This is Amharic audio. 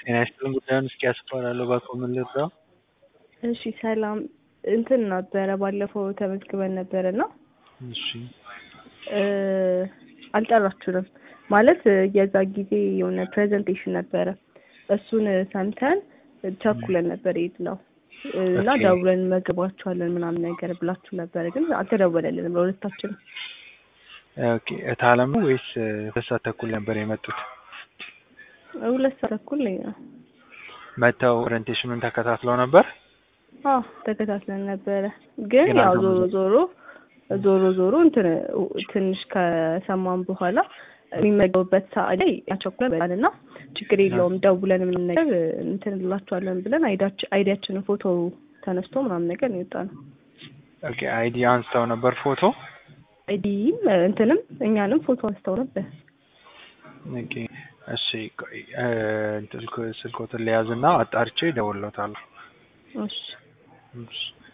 ጤና ይስጥልኝ ጉዳዩን እስኪ ያስፈራለሁ ባኮ ምን ልርዳው? እሺ ሰላም እንትን ነበረ ባለፈው ተመዝግበን ነበረ እና እሺ አልጠራችሁንም ማለት የዛ ጊዜ የሆነ ፕሬዘንቴሽን ነበረ እሱን ሰምተን ቸኩለን ነበር የሄድነው እና ኦኬ። ደውለን መግባችኋለን ምናምን ነገር ብላችሁ ነበረ ግን አልተደወለልንም ለሁለታችንም ኦኬ እታለም ነው ወይስ ሁለት ሰዓት ተኩል ነበር የመጡት? ሁለት ሰዓት ተኩል ላይ ነው መጥተው ኦሪንቴሽኑን ተከታትለው ነበር? አዎ ተከታትለን ነበረ ግን ግን ያው ዞሮ አልተመለሱም። ዞሮ ዞሮ ዞሮ እንትን ትንሽ ከሰማን በኋላ የሚመገቡበት ሰዓት ላይ ያቸኩላል እና ችግር የለውም ደውለን ምን ነገር እንትን እንላቸዋለን ብለን አይዳች- አይዲያችንን ፎቶ ተነስቶ ምናምን ነገር ነው የወጣነው። ኦኬ አይዲ አንስተው ነበር ፎቶ? አይዲም እንትንም እኛንም ፎቶ አንስተው ነበር። ኦኬ እሺ ቆይ እ እንትን ስልክ- ስልክዎትን ልያዝና አጣርቼ እደውልልዎታለሁ። እሺ እሺ